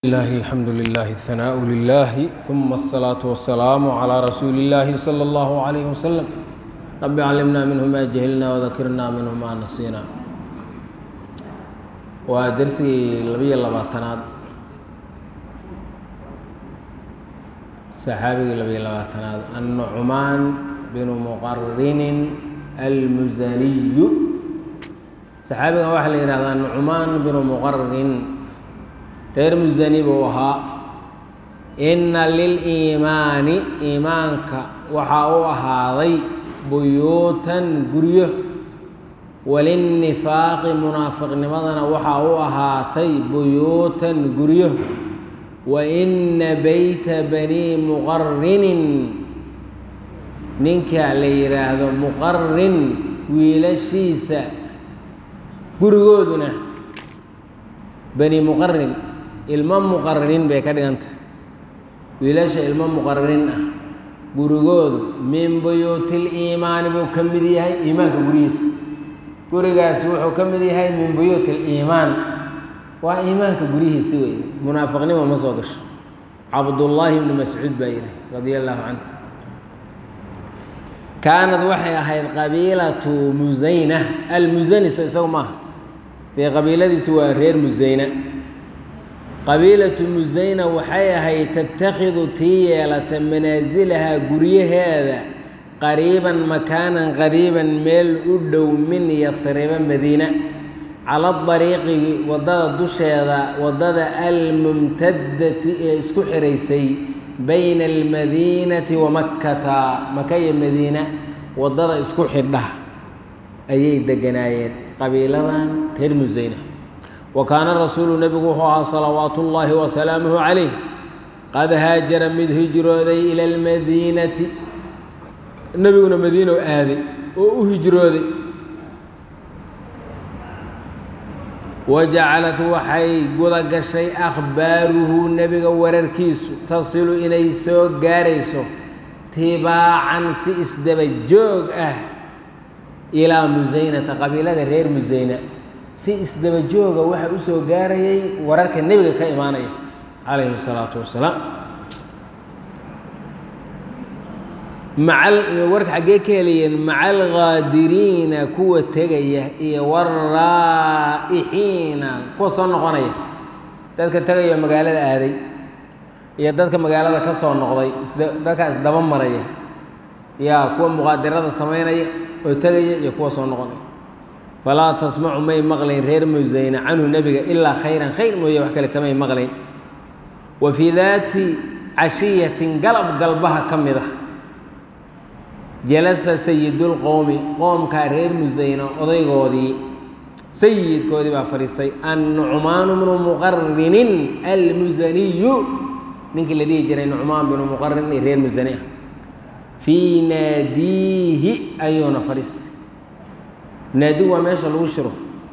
الله الحمد لله الثناء لله ثم الصلاة والسلام على رسول الله صلى الله عليه وسلم رب علمنا منه ما جهلنا وذكرنا منه ما نسينا ودرسي لبي لباتناد صحابي لبي لباتناد النعمان بن مقرن المزني صحابي واحد يرى النعمان بن مقرن reer musani buu ahaa inna liliimaani iimaanka waxaa u ahaaday buyuutan guryo walinnifaaqi munaafiqnimadana waxaa u ahaatay buyuutan guryo wa inna beyta banii muqarinin ninka la yidhaahdo muqarin wiilashiisa gurigooduna bani muqarin ilmo muqaririin bay ka dhiganta wiilasha ilmo muqaririin ah gurigoodu min buyuutil iimaani buu ka mid yahay iimaanka gurihiisa gurigaasi wuxuu ka mid yahay min buyuutil iimaan waa iimaanka gurihiisi wey munaafiqnimo ma soo gasho cabdullaahi ibni mascuud baa yidhi radia allaahu canhu kaanad waxay ahayd qabiilatu musayna almusani so isagu maaha dee qabiiladiisi waa reer musayna qabiilatu musayna waxay ahayd tatakhidu tii yeelata manaasilahaa guryaheeda qariiban makaanan qariiban meel u dhow min yasriba madiina cala dariiqi waddada dusheeda waddada almumtadati ee isku xiraysay bayna almadiinati wa makkata maka iyo madiina waddada isku xidha ayay deganaayeen qabiiladan reer musayna wa kaana rasuulu nebigu wuxuu ahaa salawaatu ullaahi wasalaamuhu calayh qad haajara mid hijrooday ila almadiinati nebiguna madiino aaday oo u hijrooday wa jacalat waxay guda gashay akhbaaruhu nebiga wararkiisu tasilu inay soo gaarayso tibaacan si isdaba joog ah ilaa musaynata qabiilada reer musayna si isdaba jooga waxa u soo gaarayay wararka nebiga ka imaanaya calayhi الsalaatu wasalaam macal warka xaggee ka helayeen maca alghaadiriina kuwa tegaya iyo waraa'ixiina kuwa soo noqonaya dadka tegaya magaalada aaday iyo dadka magaalada ka soo noqday dadka isdaba maraya yaa kuwa muqaadirada samaynaya oo tegaya iyo kuwa soo noqonaya falaa tasmacu may maqlayn reer musayna canhu nebiga ilaa khayran khayr mooye wax kale kamay maqlayn wa fii daati cashiyatin galab galbaha ka mid ah jalasa sayidulqowmi qoomkaa reer musayna odaygoodii sayidkoodii baa fadhiistay annucmaanu bnu muqarinin almusaniyu ninkii la dhihi jiray nucmaan binu muqarin ee reer musani ah fii naadiihi ayuuna fadhiistay naadi waa meesha lagu shiro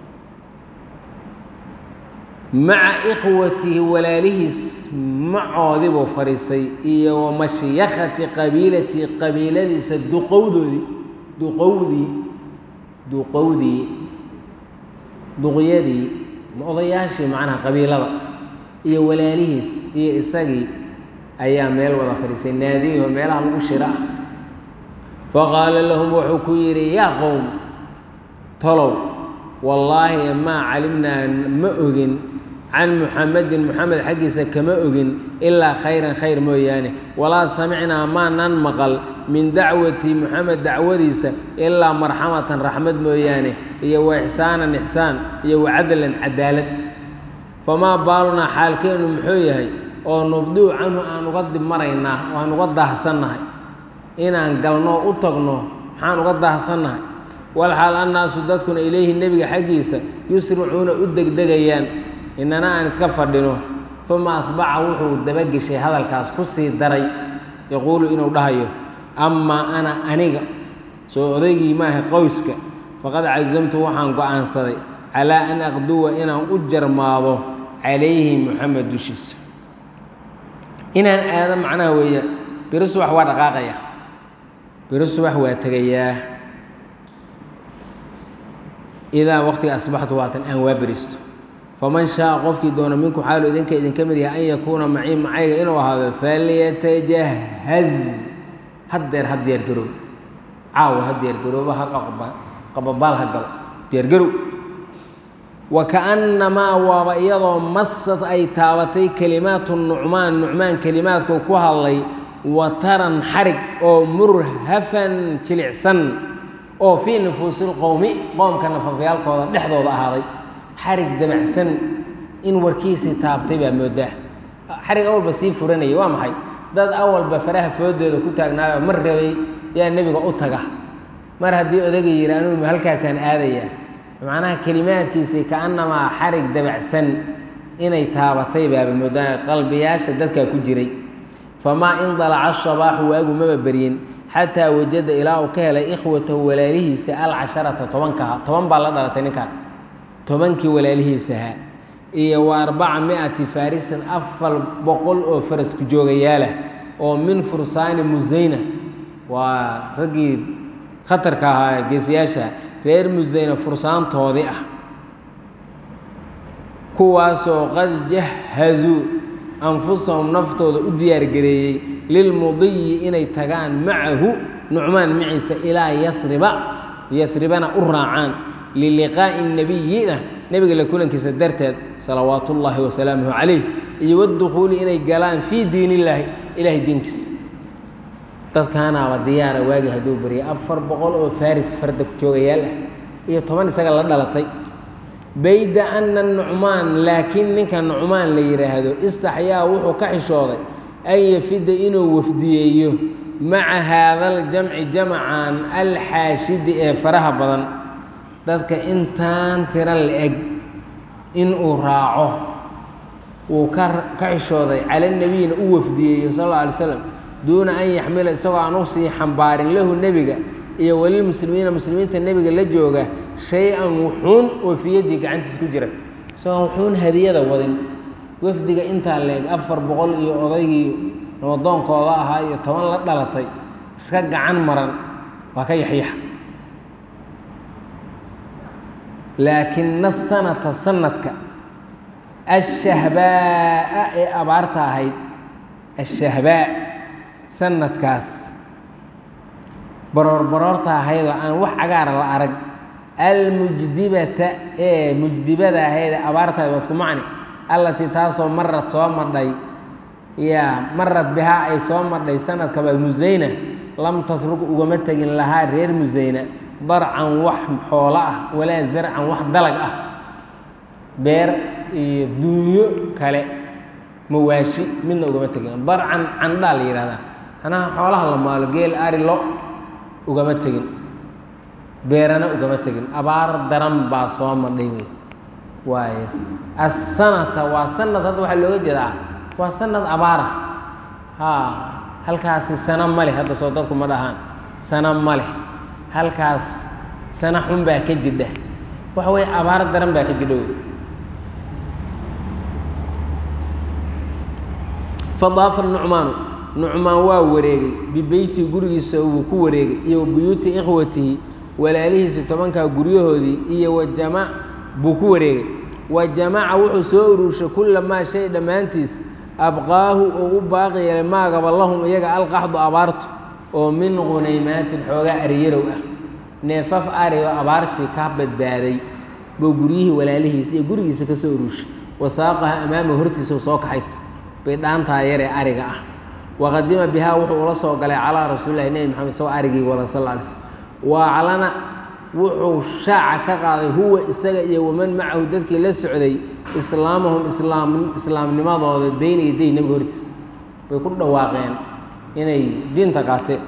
maca ikhwatihi walaalihiis macoodii buu fadhiisay iyo wa mashyakhati qabiilati qabiiladiisa duqowdoodii duqowdii duqowdii duqyadii odayaashii macnaha qabiilada iyo walaalihiis iyo isagii ayaa meel wada fadhiisay naadiiho meelaha lagu shiro ah faqaala lahum wuxuu ku yidhi yaa qowm tolow wallaahi maa calimnaa ma ogin can muxamedin muxamed xaggiisa kama ogin ilaa khayran khayr mooyaane walaa samicnaa maanan maqal min dacwati muxamed dacwadiisa ilaa marxamatan raxmad mooyaane iyo wa ixsaanan ixsaan iyo wa cadlan cadaalad famaa baalunaa xaalkeennu muxuu yahay oo nubduu canhu aan uga dib maraynaa oo aan uga daahsannahay inaan galno u tagno maxaan uga daahsannahay walxaal annaasu dadkuna ilayhi nebiga xaggiisa yusricuuna u degdegayaan inana aan iska fadhino uma atbaca wuxuu dabageshay hadalkaas ku sii daray yaquulu inuu dhahayo amaa ana aniga soo odaygii maaha qoyska faqad casamtu waxaan go-aansaday calaa an aqduwa inaan u jarmaado calayhi muxamed dushiisa inaan aado macnaha weeyaan biro subax waa dhaqaaqaya biro subax waa tegayaa idaa waqtiga asbaxtu waatan aan waa beristo faman shaaa qofkii doona minku xaalu idinka idinka mid yahay an yakuuna macii macayga inuu ahaado falyatajahaz haddeer ha diyaargaroob caawa ha diyaargarooba ha qababaal ha galo diyaargarow wa kaannamaa waaba iyadoo masad ay taabatay kelimaatu nucmaan nucmaan kelimaadku ku hadlay wataran xarig oo murhafan jilicsan oo fii nufuusi lqowmi qoomka nafafyaalkooda dhexdooda ahaaday xarig dabacsan in warkiisii taabtay baa moodaa xarig awalba sii furanayay waa maxay dad awalba faraha foodooda ku taagnaayo mar rabay yaa nebiga u taga mar haddii odaga yidhi anugu halkaasaan aadayaa macnaha kelimaadkiisii kaannamaa xarig dabacsan inay taabatay baaba moodaa qalbiyaasha dadkaa ku jiray famaa in dalaca shabaaxu waagu maba beryin xataa wajada ilaa uu ka helay ikhwatahu walaalihiisa alcasharata tobankaha toban baa la dhalatay ninkan tobankii walaalihiisahaa iyo wa arbaca miati farisan afar boqol oo farasku joogayaalah oo min fursaani musayna waa raggii khatarka ahaa geesayaasha reer musayna fursaantoodii ah kuwaasoo qad jahazuu anfusahum naftooda u diyaargareeyey lilmudiyi inay tagaan macahu nucmaan maciisa ilaa yariba yaribana u raacaan liliqaa'i nabiyina nebiga la kulankiisa darteed salawaatu ullaahi wasalaamuhu calayh iyo wadukhuuli inay galaan fii diin illaahi ilaahay diinkiisa dadkaanaaba diyaara waagi hadduu baryay afar boqol oo faris farda ku joogayaal ah iyo toban isaga la dhalatay bayda ana nucmaan laakiin ninka nucmaan la yidhaahdo istaxyaa wuxuu ka xishooday an yafida inuu wafdiyeeyo maca haadaljamci jamcan alxaashidi ee faraha badan dadka intaan tiro la-eg inuu raaco wuu ka ka xishooday cala nebiyina u wafdiyeeyo sal alla alay slam duuna an yaxmila isagoo aan u sii xambaarin lahu nebiga iyo walilmuslimiina muslimiinta nebiga la jooga shay-an wuxuun oo fiyaddii gacantiis ku jira isagoo wuxuun hadiyada wadin wafdiga intaa leeg afar boqol iyo odaygii nabadoonkooda ahaa iyo toban la dhalatay iska gacan maran waa ka yaxyaxa laakina sanata sanadka ashahbaa'a ee abaarta ahayd ashahbaa sanadkaas baroor baroorta ahaydoo aan wax cagaara la arag almujdibata ee mujdibada ahayd ee abaartahay waa isku macni allatii taasoo marad soo madhay yaa marad bihaa ay soo madhay sanadkaba musayna lam tatrug ugama tegin lahaa reer musayna darcan wax xoolo ah walaa zarcan wax dalag ah beer iyo duunyo kale mawaashi midna ugama tegin darcan candhaa la yihahdaa hanaha xoolaha la maalo geel ari lo ugama tegin beerana ugama tegin abaar daran baa soo madhay wey waay asanata waa sanad hadda waxaa looga jeedaa waa sanad abaara ha halkaasi sano ma leh hadda soo dadku ma dhahaan sano ma leh halkaas sano xun baa ka jidha waxa weye abaar daran baa ka jidha wey fadaafa nucmaanu nucmaan waa wareegay bibeytii gurigiisa wuu ku wareegay iyo buyuuti ikhwatihi walaalihiisi tobankaa guryahoodii iyo wajamac buu ku wareegay wa jamaca wuxuu soo uruushay kulla maa shay dhammaantiis abqaahu oo u baaqi yeelay maagaba lahum iyaga alqaxdu abaartu oo min qunaymaatin xoogaa ariyarow ah neefaf ari oo abaartii ka badbaaday buu guryihii walaalihiisa iyo gurigiisa ka soo uruushay wasaaqaha amaama hortiisa soo kaxays bay dhaantaa yaree ariga ah waqadima bihaa wuxuu ula soo galay calaa rasuulilahi nebi maxamed isagoo arigii wada sal lla alay slm waaclana wuxuu shaaca ka qaaday huwa isaga iyo waman macahu dadkii la socday islaamahum islaam islaamnimadooda beyna yaday nebiga hortiisa bay ku dhawaaqeen inay diinta qaateen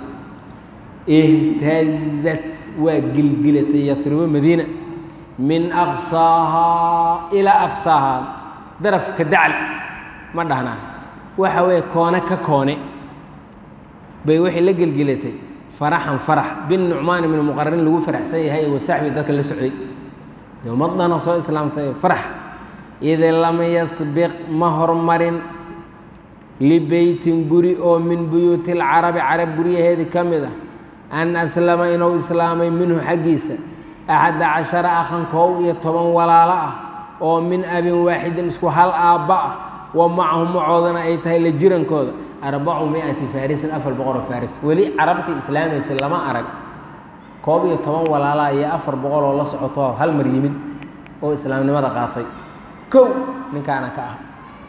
ihtazat waa gilgilatay yasribo madiina min aqsaahaa ilaa aqsaahaa darafka dacal ma dhahnaa waxa weeye koone ka koone bay waxay la gelgelatay faraxan farax bin nucmaan ibni muqararin lagu faraxsan yahay wa saxbi dadka la socday de ummadana soo islaamtay farax id lam yasbiq ma hormarin libeytin guri oo min buyuuti lcarabi carab guryaheedii ka mid ah an aslama inuu islaamay minhu xaggiisa axada cashara akhan koow iyo toban walaalo ah oo min abin waaxidin isku hal aabba ah wa macahum macoodana ay tahay la jirankooda arbacu miati farisin afar boqoloo faris weli carabtii islaamaysa lama arag koob iyo toban walaalaa iyo afar boqol oo la socoto hal mar yimid oo islaamnimada qaatay kow ninkaana ka ah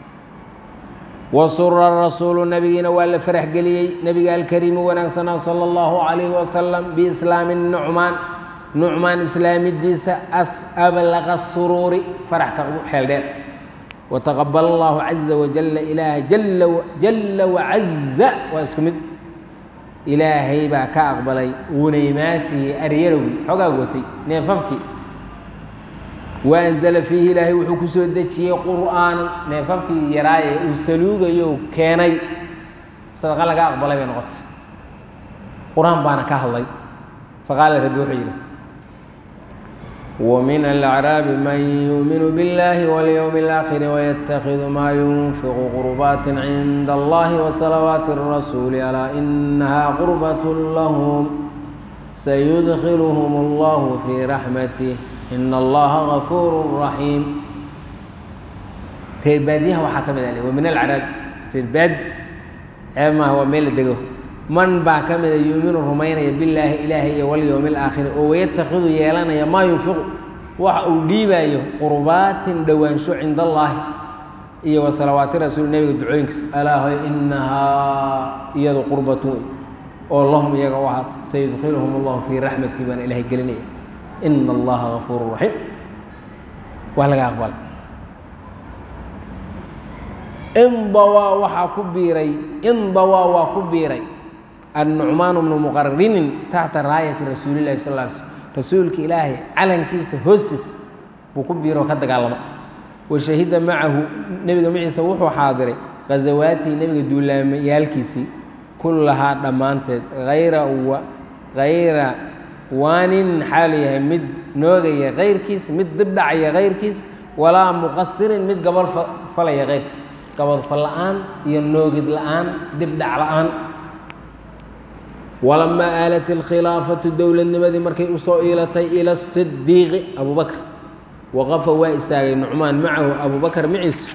wasura rasuulu nabigiina waa la farax geliyey nabiga alkariimi wanaagsanaa sala allahu calayhi wasalam biislaami nucmaan nucmaan islaamidiisa as ablaqa suruuri faraxka ugu xeel dheer wataqabal allahu caza wajalla ilaaha jalla jalla wacaza waa isku mid ilaahay baa ka aqbalay wunaymaatihi aryarowgii xogaa watay neefafkii waanzala fiihi ilaahay wuxuu ku soo dejiyey qur'aanan neefafkii yaraaye uu saluugayo keenay sadaqa laga aqbalay bay noqotay qur-aan baana ka hadlay faqaala rabbi wuxuu yidhi ومن الأعراب من يؤمن بالله واليوم الآخر ويتخذ ما ينفق قربات عند الله وصلوات الرسول ألا إنها قربة لهم سيدخلهم الله في رحمته إن الله غفور رحيم reer baadiyaha waxaa ka mid ah wa min alcaraab reer baadi ceeb maaha waa meel la dego man baa ka mida yuuminu rumaynaya billaahi ilaahi iyo walyowmi alaakhiri oo wayatakhidu yeelanaya maa yunfiqu waxa uu dhiibaayo qurbaatin dhowaansho cinda allaahi iyo wa salawaati rasuul nebiga ducooyinkiisa alaa hoy inahaa iyadu qurbatun wey oo lahum iyaga u ahaatay sayudkhiluhum allahu fii raxmatii baana ilaahay gelinaya ina allaha gafuuru raxiim waa laga aqbalay indawaa waxaa ku biiray indawaa waa ku biiray annucmaan bnu muqarinin taxta raayati rasuulillahi sal ly slm rasuulka ilaahay calankiisa hoostiis buu ku biiro oo ka dagaalama wa shahida macahu nebiga maciisa wuxuu xaadiray khasawaatihi nebiga duulaamayaalkiisii kullahaa dhammaanteed hayra hayra waanin xaalu yahay mid noogaya kayrkiis mid dibdhacaya kayrkiis walaa muqasirin mid gabal falaya kayrkiis gabadfal la-aan iyo noogid la-aan dibdhac la-aan walamaa aalat ilkhilaafatu dowladnimadii markay usoo iilatay ila sidiiqi abubakr waqafa waa istaagay nucmaan macahu abubakar maciisa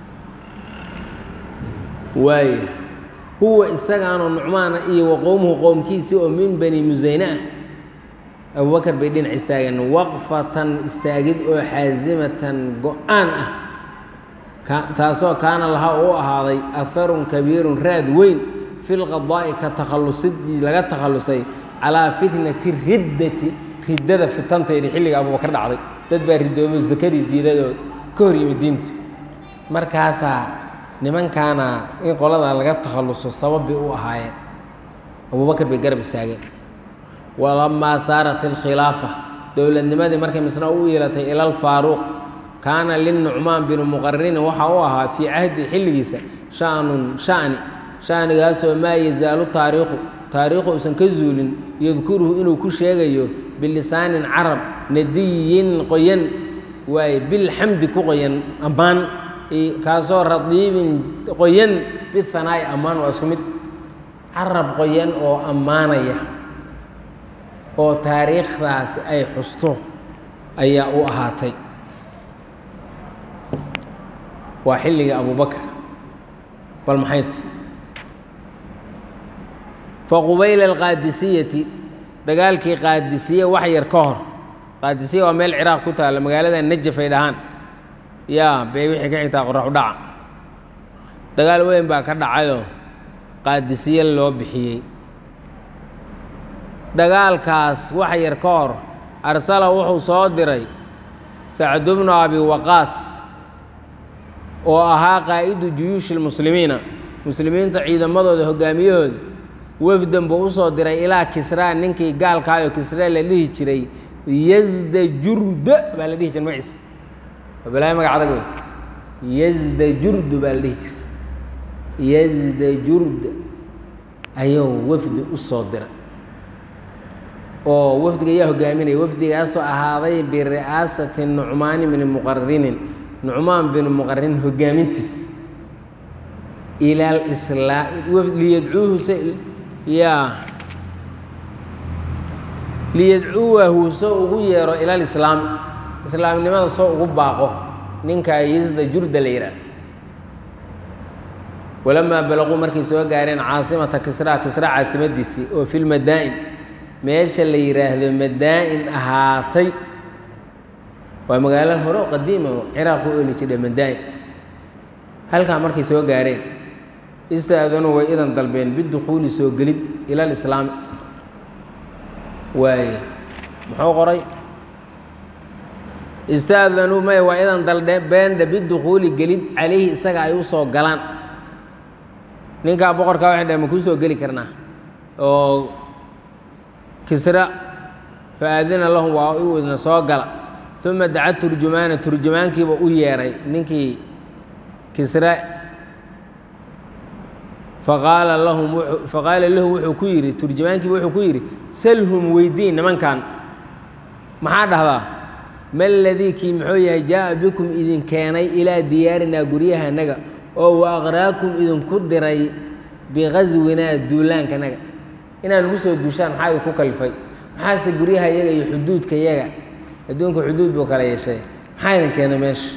waay huwa isagaanoo nucmaana iyo wa qowmuhu qowmkiisii oo min bani musayne ah abubakar bay dhinac istaageen waqfatan istaagid oo xaasimatan go-aan ah taasoo kaana lahaa u ahaaday aharun kabiirun raad weyn fi lqadaa'i ka takhallusidii laga takhallusay calaa fitnati riddati riddada fitanteedii xilliga abubakar dhacday dad baa ridoobo zakadii diidayoo ka hor yimid diinta markaasaa nimankaana in qoladaa laga takhalluso sabab bay u ahaayeen abubakar bay garab istaageen walamaa saarat ilkhilaafa dowladnimadii markay misna u iilatay ila alfaaruuq kaana linucmaan binu muqarinin waxa u ahaa fii cahdi xilligiisa shanun shani shanigaasoo maa yazaalu taariikhu taariikhu uusan ka zuulin yadkuruhu inuu ku sheegayo bilisaanin carab nadiyin qoyan waaye bilxamdi ku qoyan ammaan kaasoo radiibin qoyan bihanaa'i ammaan waa isku mid carab qoyan oo ammaanaya oo taariikhdaasi ay xusto ayaa u ahaatay waa xilligii abubakr bal maxayt faqubayla alqaadisiyati dagaalkii qaadisiye wax yar ka hor qaadisiya waa meel ciraaq ku taalla magaalada najaf ay dhahaan yaa bay wixii ka xigtaa qorax u dhaca dagaal weyn baa ka dhacayoo qaadisiye loo bixiyey dagaalkaas wax yar ka hor arsala wuxuu soo diray sacdu bnu abi waqaas oo ahaa qaa'idu juyuushi lmuslimiina muslimiinta ciidamadooda hogaamiyahooda wefdan buu usoo diray ilaa kisraa ninkii gaalkaayoo kisra la dhihi jiray yazda jurda baa la dhihi jiray magaciis waa balaayo magac adag wey yazda jurdu baa la dhihi jiray yazda jurda ayuu wafdi u soo diray oo wafdiga ayaa hogaaminaya wafdigaasoo ahaaday biri'aasati nucmaani bni muqarinin nucmaan bin muqarin hogaamintiis ila alislaa liyadcuuhu se yaa liyadcuwahu soo ugu yeero ila alislaami islaamnimada soo ugu baaqo ninkaa yisda jurda la yidhaah walamaa balaquu markay soo gaareen caasimata kisraa kisra caasimadiisii oo fi lmadaa'in meesha la yidhaahdo madaa'in ahaatay waa magaalo hore oo qadiima oo ciraaq u oli jidha madaa'in halkaa markay soo gaareen istaadanuu way idan dalbeen bidukhuuli soo gelid ila alislaami waaye muxuu qoray istaadanuu may waa idan dalbeendha bidukhuuli gelid calayhi isaga ay u soo galaan ninkaa boqorkaa waxay dhaheen ma kuu soo geli karnaa oo kisra fa aadina lahum waa u idna soo gala uma daca turjumaana turjumaankiiba u yeeray ninkii kisra faqaala lahum faqaala lahu wuxuu ku yidhi turjumaankiiba wuxuu ku yidhi salhum weydiin nimankan maxaa dhahdaa ma ladii kii muxuu yahay jaa'a bikum idin keenay ilaa diyaarinaa guryahanaga oo wa aqraakum idinku diray biqaswinaa duulaankanaga inaad nagu soo duushaan maxaa idinku kalifay maxaase guryaha yaga iyo xuduudka yaga adduunka xuduud buu kala yeeshay maxaa idin keenay meesha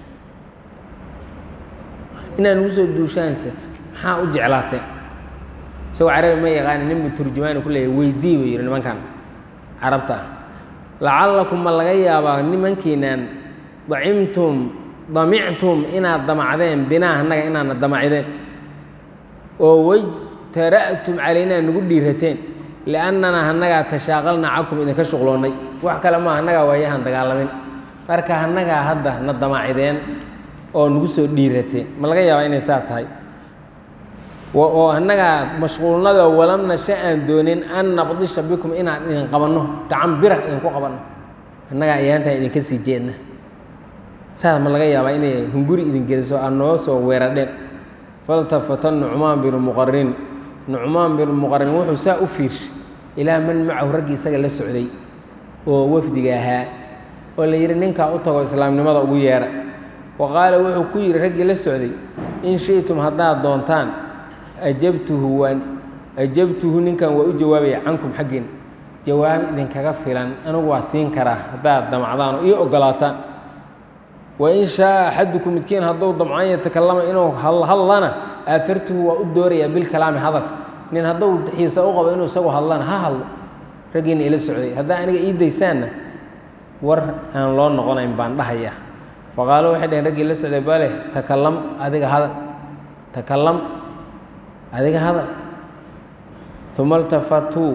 inaad nagu soo duushaanse maxaa u jeclaateen isagoo carabi ma yaqaani ninbu turjumaani ku leeyahy weydii buu yidhi nimankan carabta ah lacallakum ma laga yaabaa nimankiinaan dacimtum damictum inaad damacdeen binaa annaga inaadna damacdeen oo wajtara'tum calaynaa nagu dhiirateen liannanaa annagaa tashaaqalna cakum idinka shuqloonnay wax kale maa annagaa waayahan dagaalamin marka annagaa hadda na damacdeen oo nagu soo dhiirateen ma laga yaabaa inay saa tahay oo annagaa mashquulnadoo walam nasha aan doonin an nabdisha bikum inaan idin qabanno gacan bira idinku qabanno annagaa ayaantaa idinka sii jeedna saas ma laga yaabaa inay hunguri idin geliso aad noo soo weeradheen faltafata nucmaan binu muqarin nucmaan binu muqarin wuxuu saa u fiirshay ilaa man macahu raggii isaga la socday oo wafdiga ahaa oo la yidhi ninkaa u tago islaamnimada ugu yeera wa qaala wuxuu ku yidhi raggii la socday in shi'tum haddaad doontaan ajabtuhu waan ajabtuhu ninkan waa u jawaabaya cankum xaggiin jawaab idinkaga filan anigu waa siin karaa haddaad damacdaan oo ii ogolaataan wain shaaa axadukum midkiin hadduu damcan yatakallama inuu hadlana aafartuhu waa u doorayaa bilkalaami hadalka nin hadduu xiisa u qabo inuu isagu hadlana ha hadlo raggiina ila socday haddaa aniga ii daysaanna war aan loo noqonayn baan dhahaya faqaalo waxay dhaheen raggii la socday bale takalam adiga hadal takalam adiga hadal uma iltafatuu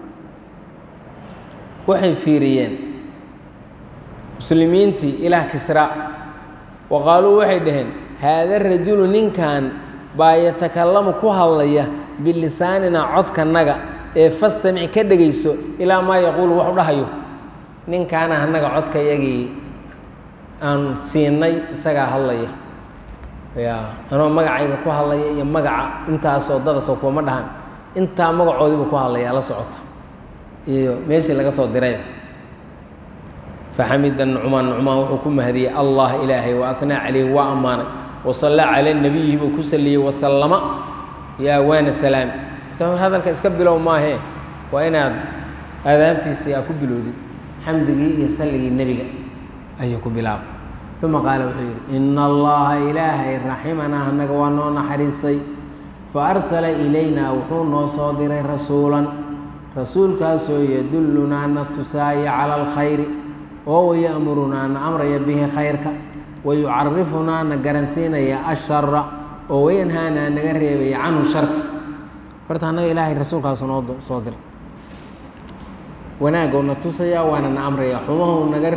waxay fiiriyeen muslimiintii ilaah kisra wa qaaluu waxay dhaheen haada rajulu ninkan baa yatakalamu ku hadlaya bilisaaninaa codkanaga ee fastamic ka dhegayso ilaa maa yaquulu wax u dhahayo ninkaana annaga codkayagii aan siinay isagaa hadlaya ya anoo magacayga ku hadlaya iyo magaca intaasoo dadasoo kuwama dhahan intaa magacoodiibu ku hadlaya la socota iyo meeshii laga soo diray faxamida nucmaan nucmaan wuxuu ku mahadiyey allah ilaahay wa anaa calayhi waa ammaanay wasallaa cala nabiyi buu ku saliyey wasallama yaa waana salaami hadalka iska bilow maahee waa inaad aadaabtiisii aa ku bilowdid xamdigii iyo salligii nebiga ayuu ku bilaabay uma qaala wuxuu yidhi ina allaha ilaahay raximanaa annaga waa noo naxariisay fa arsala ilaynaa wuxuu noo soo diray rasuulan rasuulkaasoo yadullunaa na tusaaya cala alkhayri oo waya'murunaa na amraya bihi khayrka wayucarifunaa na garansiinaya ashara oo wayanhaanaa naga reebaya canhu sharka horta annaga ilaahay rasuulkaasu noo soo diray wanaagou na tusayaa waana na amraya xumahuu naga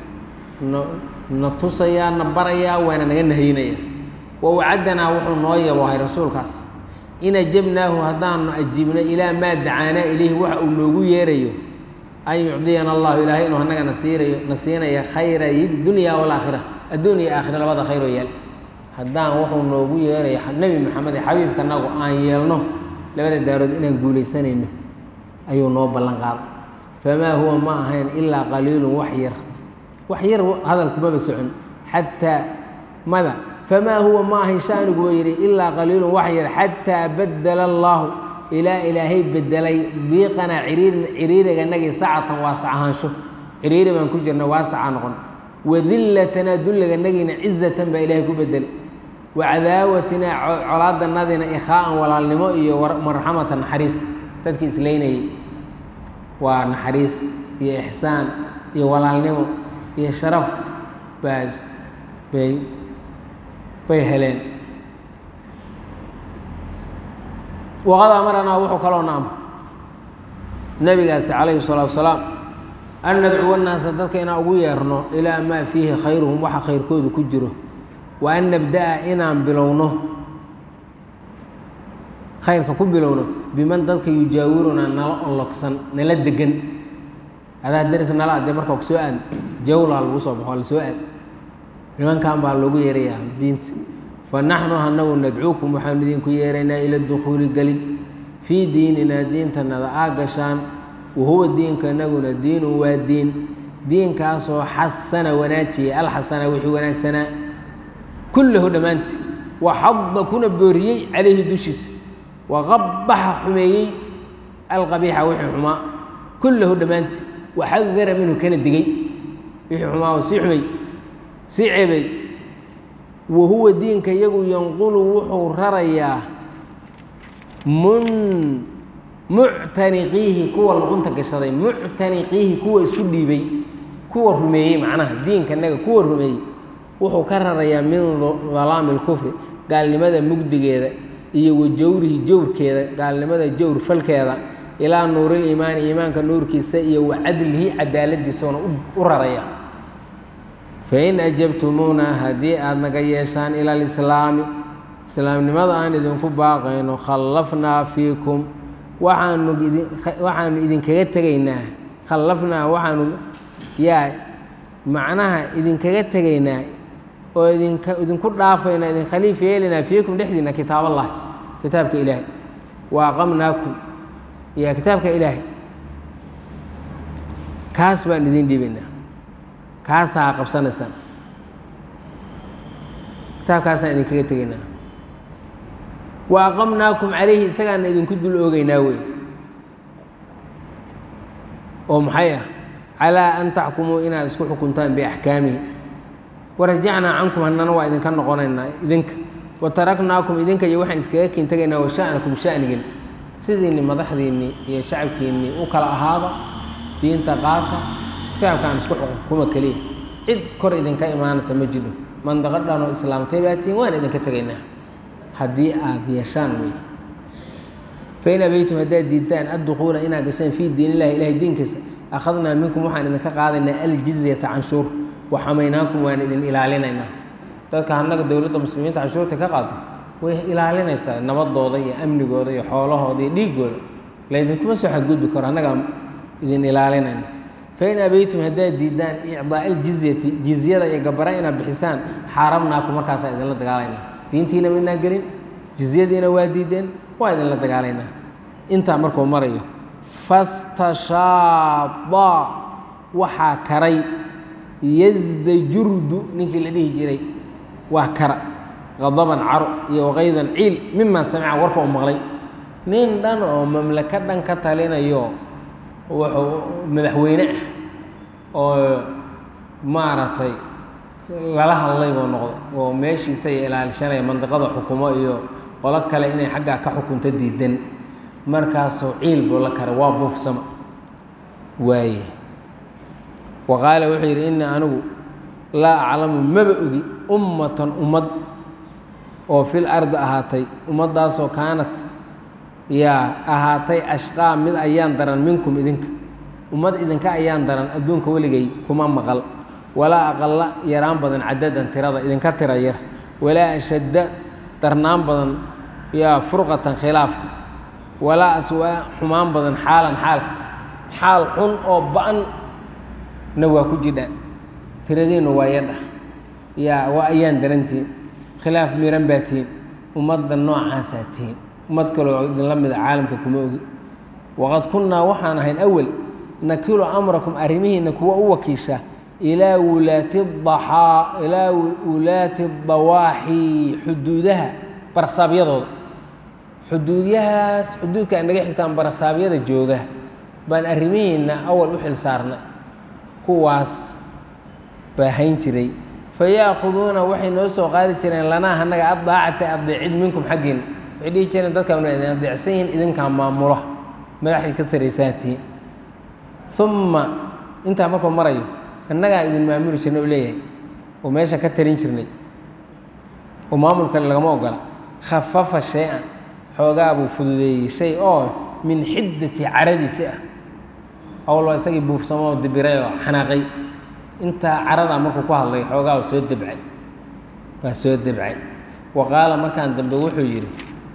na tusayaa na barayaa waana naga nahyinaya wa wacaddanaa wuxuu noo yaboohay rasuulkaas in ajabnaahu haddaanu ajiibno ilaa maa dacaanaa ilayhi waxa uu noogu yeerayo an yucdiyana allahu ilaahay inuu annaga nasiirayo na siinaya khayray dunya walaakhira adduun iyo aakhira labada khayroo yaal haddaan wuxuu noogu yeerayo nebi maxamed ee xabiibkanagu aan yeelno labada daarood inaan guulaysanayno ayuu noo ballan qaaday famaa huwa ma ahayn ilaa qaliilun wax yar wax yar hadalkumaba socon xataa mada famaa huwa ma ahayn shaanigu buu yidhi ilaa qaliilun wax yar xataa badela allaahu ilaa ilaahay bedelay diiqanaa ciriirin ciriiriganagii sacatan waasac ahaansho ciriiri baan ku jirna waasaca noqon wadillatanaa dulliganagiina cizatan baa ilaahay ku bedelay wacadaawatinaa colaadanadina ikhaa'an walaalnimo iyo marxamata naxariis dadkii islaynayay waa naxariis iyo ixsaan iyo walaalnimo iyo sharaf baa bay bay heleen waqad amaranaa wuxuu kaloo na amr nabigaasi calayhi salaatu wasalaam an nadcuwa naasa dadka inaan ugu yeerno ilaa maa fiihi khayruhum waxa khayrkoodu ku jiro wa an nabda'a inaan bilowno khayrka ku bilowno biman dadka yujaawirunaa nala onlogsan nala degan adaa daris nala adee markaa kusoo aad jawlaa lagu soo baxo la soo aad nimankan baa loogu yeerayaa diinta fa naxnu hanagu nadcuukum waxaanu idinku yeeraynaa ila dukhuuli gelid fii diininaa diintanada aa gashaan wahuwa diinka naguna diinun waa diin diinkaasoo xasana wanaajiyay alxasana wixii wanaagsanaa kullahu dhammaantii waxadda kuna booriyey calayhi dushiisa waqabaxa xumeeyey alqabiixa wixii xumaa kullahu dhammaantii waxadara minhu kana digay wixii xumaa oo sii xumay sii ceebay wahuwa diinka iyagu yanqulu wuxuu rarayaa mun muctaniqiihi kuwa luqunta gashaday muctaniqiihi kuwa isku dhiibay kuwa rumeeyey macnaha diinkanaga kuwa rumeeyey wuxuu ka rarayaa min dalaami اlkufri gaalnimada mugdigeeda iyo wa jawrihi jawrkeeda gaalnimada jawr falkeeda ilaa nuuriliimaani iimaanka nuurkiisa iyo wa cadlihi cadaaladiisuna u raraya fain ajabtumuuna haddii aada naga yeeshaan ila alislaami islaamnimada aan idinku baaqayno khallafnaa fiikum waxaanu idin waxaanu idinkaga tegaynaa khallafnaa waxaanu yaa macnaha idinkaga tegaynaa oo idinka idinku dhaafaynaa idin khaliif yeelinaa fiikum dhexdiina kitaab allah kitaabka ilaahay wa aqamnaakum yaa kitaabka ilaahay kaas baan idin dhiibaynaa kaasaa qabsanaysaan kitaabkaasaan idinkaga tegaynaa wa aqamnaakum calayhi isagaana idinku dul oogeynaa wey oo maxay ah calaa an taxkumuu inaad isku xukuntaan biaxkaamihi warajacnaa cankum hannana waa idinka noqonaynaa idinka wa taraknaakum idinka iyo waxaan iskaga kiin tegaynaa wa sha'nakum sha'nigin sidiinni madaxdiinnii iyo shacabkiinnii u kala ahaada diinta qaata kitaabkaan isku xukuma keliya cid kor idinka imaanaysa ma jidho mandaqo dhanoo islaamtay baa tihiin waan idinka tegaynaa haddii aada yeeshaan wey fain abaytum haddaad diidtaan addukuula inaad gasheen fii diin illahi ilahay diinkiisa akhadnaa minkum waxaan idinka qaadaynaa aljizyata canshuur waxamaynaakum waan idin ilaalinaynaa dadka annaga dowladda muslimiinta canshuurta ka qaado way ilaalinaysaa nabadooda iyo amnigooda iyo xoolahooda iyo dhiigooda laydinkuma soo xadgudbi karo annagaa idin ilaalinayna fain abaytum haddaad diidaan icdaa aljizyati jizyada iyo gabara inaad bixisaan xaarabnaaku markaasaa idinla dagaalaynaa diintiina midnaa gelin jizyadiina waa diideen waa idinla dagaalaynaa intaa markuu marayo fastashaada waxaa karay yasdajurdu ninkii la dhihi jiray waa kara qadaban caro iyo waqaydan ciil mimaa samica warka u maqlay nin dhan oo mamlako dhan ka talinayo wuxuu madaxweyne ah oo maaragtay lala hadlay buu noqday oo meeshiisa ay ilaalishanaya mandiqada xukumo iyo qolo kale inay xaggaa ka xukunto diidan markaasuu ciil buu la karay waa buufsama waaye wa qaala wuxuu yidhi innii anigu laa aclamu maba ogi ummatan ummad oo fil ardi ahaatay ummaddaasoo kaanat yaa ahaatay ashqaa mid ayaan daran minkum idinka ummad idinka ayaan daran adduunka weligay kuma maqal walaa aqalla yaraan badan cadadan tirada idinka tira yar walaa ashadda darnaan badan yaa furqatan khilaafka walaa aswaa xumaan badan xaalan xaalka xaal xun oo ba-an na waa ku jidha tiradiinnu waa yadha yaa waa ayaan darantihin khilaaf miran baa tihin ummadda noocaasaa tihin ummad kaloo idinla mida caalamka kuma ogi waqad kunnaa waxaan ahayn awel nakilu amrakum arrimihiinna kuwa u wakiisha ilaa wulaati daxaa ilaa wulaati dawaaxi xuduudaha barsaabyadooda xuduudyahaas xuduudka ay naga xigtaan barsaabyada jooga baan arrimihiinna awal u xil saarnay kuwaas baa hayn jiray faya'khuduuna waxay noo soo qaadi jireen lanaa annaga addaacata adeecid minkum xaggiin waxay dhihi jireen dadkaanu idin adeecsan yihiin idinkaa maamula madaxdii ka saraysaantihiin uma intaa markuu marayo annagaa idin maamuli jirnay u leeyahay oo meesha ka tarin jirnay oo maamulkale lagama ogola khafafa shay-an xoogaa buu fududeeyey shay oo min xiddati caradiisi ah awalba isagii buufsamo oo dibiray oo xanaaqay intaa caradaa markuu ku hadlay xoogaa waa soo debcay waa soo debcay wa qaala markaan dambe wuxuu yidhi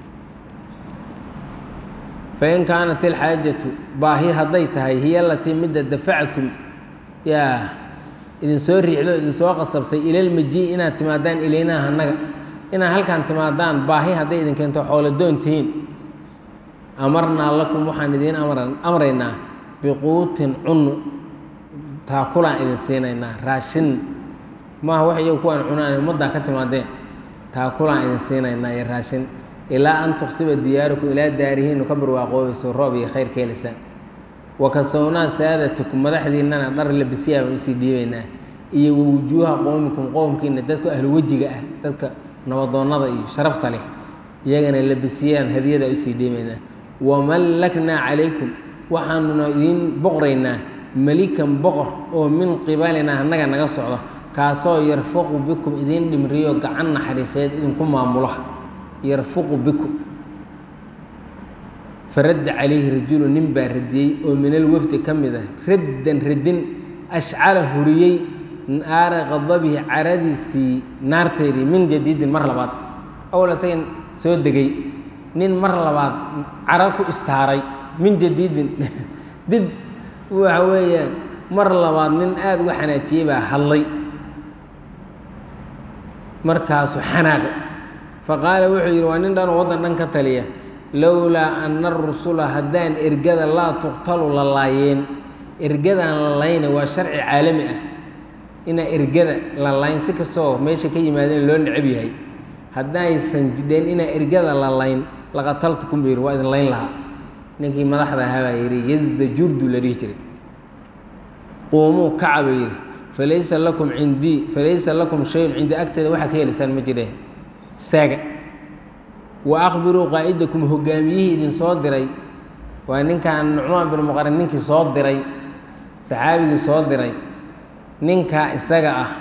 fain kaanat ilxaajatu baahi hadday tahay hiya alatii midda dafacadkum yaa idin soo riixdo idin soo qasabtay ilalmajii inaad timaadaan ilaynaa annaga inaad halkaan timaadaan baahi hadday idin keento xooladoon tihiin amarnaa lakum waxaan idiin amraynaa biquutin cunnu taakulaan idin siinaynaa raashin maaha wax iyagu kuwaan cunaan ummaddaa ka timaadeen taakulaan idin siinaynaa iyo raashin ilaa an tuqsiba diyaarukum ilaa daarihiinu ka barwaaqoobayso roob iyo khayr keelisaan wakasownaa saadatikum madaxdiinnana dhar labisyaa baan usii dhiibaynaa iyo wawujuuha qowmikum qowmkiina dadka ahlu wejiga ah dadka nabadoonnada iyo sharafta leh iyagana labisiyaan hadiyada usii dhiibaynaa wamallaknaa calaykum waxaanuna idiin boqraynaa melikan boqor oo min qibalinaa annaga naga socdo kaasoo yarfuqu bikum idiin dhimriyo gacan naxariiseed idinku maamula yarfuqu bikum faradda calayhi rajulu nin baa radiyey oo min alwafdi ka mid ah raddan radin ashcala huriyey naara qadabihi caradiisii naarteedii min jadiidin mar labaad awal isaga soo degay nin mar labaad cara ku istaaray min jadiidin dib waxa weeyaan mar labaad nin aada uga xanaajiyey baa hadlay markaasu xanaaqi faqaala wuxuu yidhi waa nin dhanoo waddan dhan ka taliya lowlaa ana arusula haddaan ergada laa tuqtalu la laayeen ergadaan la layna waa sharci caalami ah inaa ergada la layn si kastoo meesha ka yimaadeen loo necab yahay haddaysan jidheen inaa ergada la layn laqataltukum buu yidhi waa idin layn lahaa ninkii madaxda ahaa baa yidhi yazda jurdu la dhihi jiray quumuu kaca buu yidhi falaysa lakum cindii falaysa lakum shayun cindii agteeda waxaa ka helaysaan ma jireen istaaga wa akhbiruu qaa'idakum hogaamiyihii idin soo diray waa ninkan nucmaan bin muqarin ninkii soo diray saxaabigii soo diray ninkaa isaga ah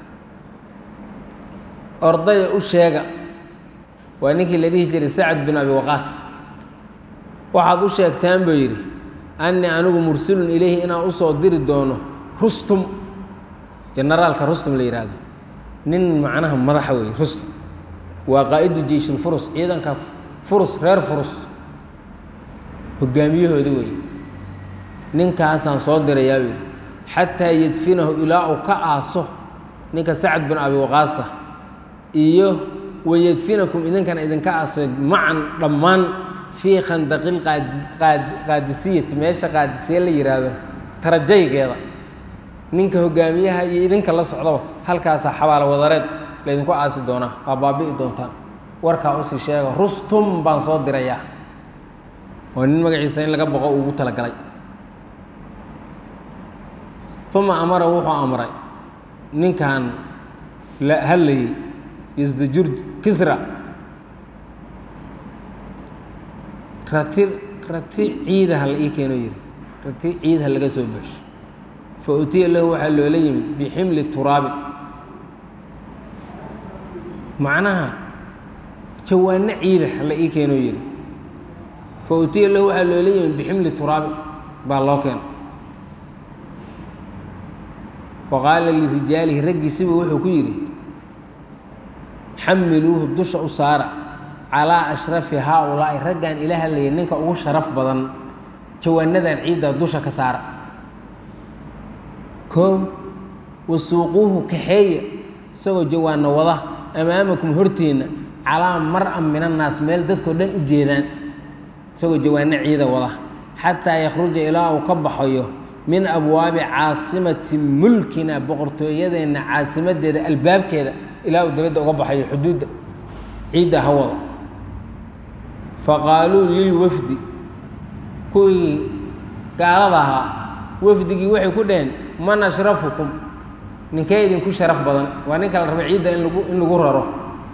ordaya u sheega waa ninkii la dhihi jiray sacad bin abi waqaas waxaad u sheegtaan buu yidhi annii anigu mursilun ilayhi inaan usoo diri doono rustum generaalka rustum la yidhaahdo nin macnaha madaxa weeye rustum waa qaa'idu jeyshulfurus ciidanka furus reer furus hogaamiyahooda weeye ninkaasaan soo dirayaa buu yidhi xataa yadfinahu ilaa uu ka aaso ninka sacad bin abi waqaasa iyo wayadfinakum idinkana idinka aaso macan dhammaan fii khandaqil qaadisiyati meesha qaadisiye la yidhaahdo tarajaygeeda ninka hogaamiyaha iyo idinka la socdaba halkaasaa xabaalo wadareed laydinku aasi doonaa waa baabi'i doontaan warkaa usii sheega rustum baan soo dirayaa oo nin magaciisa in laga boqo ugu talagalay uma amara wuxuu amray ninkan la hadlayey yasdajur kisra rati rati ciidaha la ii keeno yidhi rati ciidha laga soo buxsho fa utiya lahu waxaa loola yimid biximli turaabin macnaha jawaano ciidah la ii keeno yidhi fa utiya lahu waxaa loola yimid biximli turaabin baa loo keeno wa qaala lirijaalihi raggiisiba wuxuu ku yidhi xamiluuhu dusha u saara calaa ashrafi haa-ulaa'i raggan ila hadlaya ninka ugu sharaf badan jawaanadan ciidda dusha ka saara koow wasuuquuhu kaxeeya isagoo jawaano wada amaamakum horteenna calaa mar-an min annaas meel dadkao dhan u jeedaan isagoo jawaano ciida wada xataa yakhruja ilaa uu ka baxayo min abwaabi caasimati mulkina boqortooyadeenna caasimadeeda albaabkeeda ilaa uu dabadda uga baxayo xuduudda ciidda ha wada faqaaluu lilwafdi kuwii gaalada ahaa wafdigii waxay ku dhaheen man ashrafukum ninkee idinku sharaf badan waa ninka la raba ciidda in lagu in lagu raro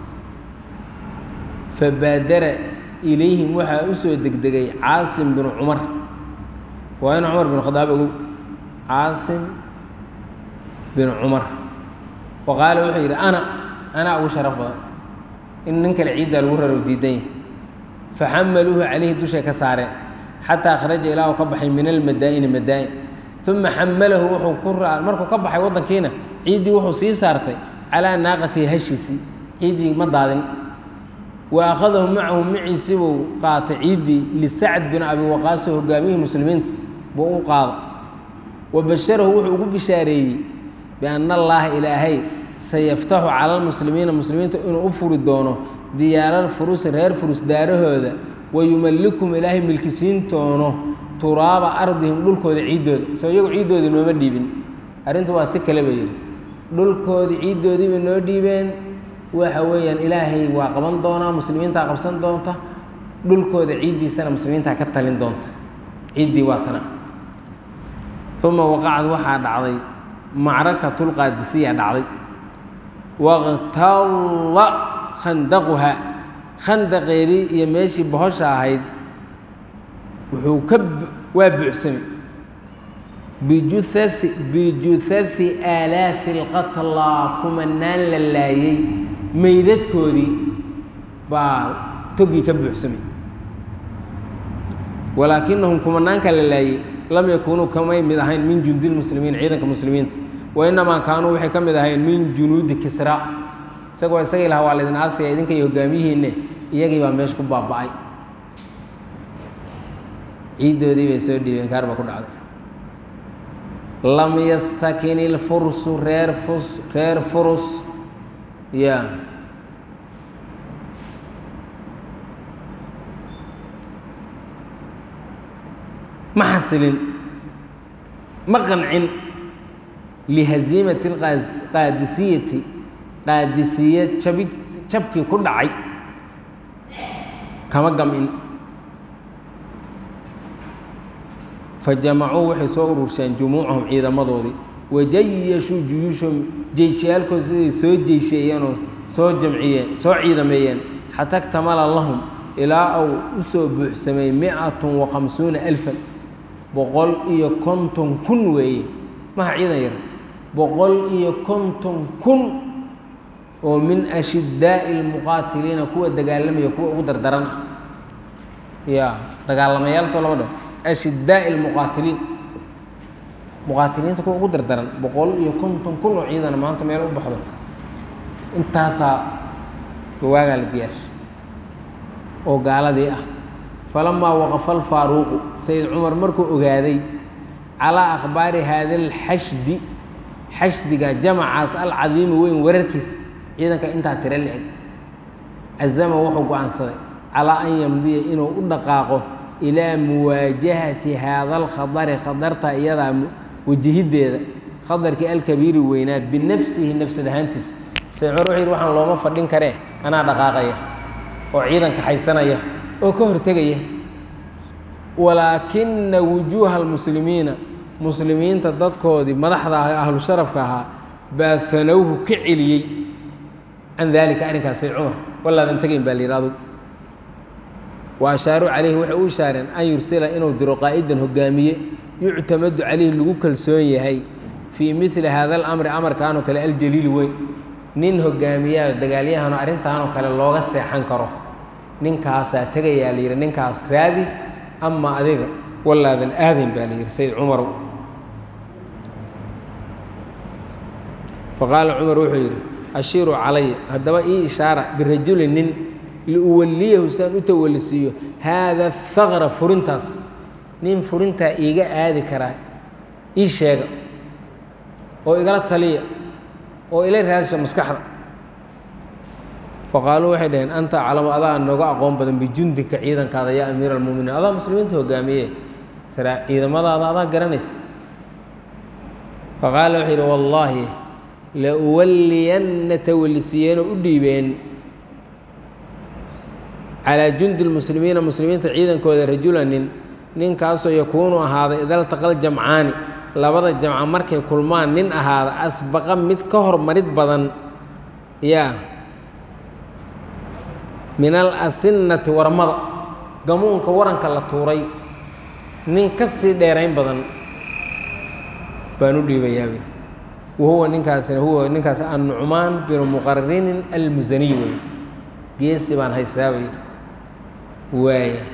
fabaadara ilayhim waxaa u soo degdegay caasim binu cumar waa in cumar bin khadaab ogow caasim bin cumar wa qaala wuxuu yidhi ana anaa ugu sharaf badan in nin kale ciiddaa lagu raro diidan yahay faxamaluuhu calayhi dushay ka saareen xataa kharaja ilaahu ka baxay min almadaa'ini madaa'in uma xamalahu wuxuu ku ra markuu ka baxay waddankiina ciiddii wuxuu sii saartay calaa naaqatihi hashiisii ciiddii ma daadin wa akhadahu macahu maciisi buu qaatay ciiddii lisacd bin abi waqaaso hogaamiyihii muslimiinta buu u qaada wa basharahu wuxuu ugu bishaareeyey bianna allaaha ilaahay sayaftaxu cala lmuslimiina muslimiinta inuu u furi doono diyaarar furusi reer furus daarahooda wa yumallikum ilaahay milkisiin doono turaaba ardihim dhulkooda ciiddooda soo iyagu ciiddoodii nooma dhiibin arrinta waa si kale ba yidhi dhulkoodii ciiddoodiibay noo dhiibeen waxa weeyaan ilaahay waa qaban doonaa muslimiintaa qabsan doonta dhulkooda ciiddiisana muslimiintaa ka talin doonta ciiddii waa tana uma waqacad waxaa dhacday macrakatulqaadisiya dhacday waqtalla khandaquha khandaqeedii iyo meeshii bohosha ahayd wuxuu ka waa buuxsamay bijuai bijuhai aalaafi alqatlaa kumanaan la laayey meydadkoodii baa togii ka buuxsamay walaakinahum kumanaanka la laayey lam yakuunuu kamay mid ahayn min jundi lmuslimiin ciidanka muslimiinta wa inamaa kaanuu waxay ka mid ahayn min junuudi kisra isagoo isagii lahaa waa laydin aasaya idinka iyo hogaamiyihiinne iyagii baa meesha ku baaba'ay ciiddoodii bay soo dhiibeen kaar baa ku dhacday lam yastakin ilfursu reer fus reer furus ya ma xasilin ma qancin lihaziimati qaadisiyati qaadisiya jabi jabkii ku dhacay kama gamin fajamacuu waxay soo ururseen jumuucahum ciidamadoodii wajayashuu juyuushahum jeyshayaalkood siday soo jeysheeyeenoo soo jamciyeen soo ciidameeyeen xata ktamala lahum ilaa uu u soo buuxsamay mi-atun wa khamsuuna alfan boqol iyo konton kun weeye maha ciidan yar boqol iyo konton kun oo min ashidaa'i lmuqaatiliina kuwa dagaalamaya kuwa ugu dardaran ah ya dagaalamayaal soo lama dhaho ashidaa'i lmuqaatiliin muqaatiliinta kuwa ugu dardaran boqol iyo konton kun oo ciidana maanta meel u baxdo intaasaa waagaa la diyaarshay oo gaaladii ah falamaa waqafa alfaaruuqu sayid cumar markuu ogaaday calaa akhbaari haada alxashdi xashdiga jamacaas alcadiimi weyn wararkiis ciidanka intaa tiro la-eg cazama wuxuu go-aansaday calaa an yamdiya inuu u dhaqaaqo ilaa muwaajahati haada alkhadari khadarta iyadaa wajahiddeeda khadarkii alkabiiri weynaa binafsihi nafsad ahaantiisa sayid cumar wuxuu yidhi waxaan looma fadhin karee anaa dhaqaaqaya oo ciidanka haysanaya oo ka hortegaya walaakina wujuuha almuslimiina muslimiinta dadkoodii madaxda ah ee ahlu sharafka ahaa baa hanowhu ka celiyey can daalika arrinkaas sayd cumar walaadan tegayn baa la yidhi adugu wa ashaaruu calayhi waxay u ishaareen an yursila inuu diro qaa'idan hogaamiye yuctamadu calayhi lagu kalsoon yahay fii mili hada alamri amarkaanoo kale aljaliili weyn nin hogaamiyaa dagaalyahanoo arrintaanoo kale looga seexan karo ninkaasaa tegayaa la yidhi ninkaas raadi ama adiga walaadan aadayn baa la yidhi sayid cumarow faqaala cumar wuxuu yidhi ashiiruu calaya haddaba ii ishaara birajuli nin liuwalliyahu siaan u tawallisiiyo haada haqra furintaas nin furintaa iiga aadi karaa ii sheega oo igala taliya oo ila raadisha maskaxda faqaaluu waxay dhaheen anta aclamu adaa nooga aqoon badan bijundika ciidankaada yaa amiira almuminiin adaa muslimiinta hogaamiye sara ciidamadaada adaa garanaysa faqaala wuxuu yidhi wallaahi la uwalliyanna tawallisiyeeno u dhiibeen calaa jundi lmuslimiina muslimiinta ciidankooda rajula nin ninkaasoo yakuunu ahaaday idaltaqal jamcaani labada jamca markay kulmaan nin ahaada asbaqa mid ka hormarid badan yaa min al asinnati warmada gamuunka waranka la tuuray nin ka sii dheerayn badan baan u dhiibayaa wahuwa ninkaasina huwa ninkaas annucmaan binu muqarinin almusaniy wey geesi baan haystaa wey waaya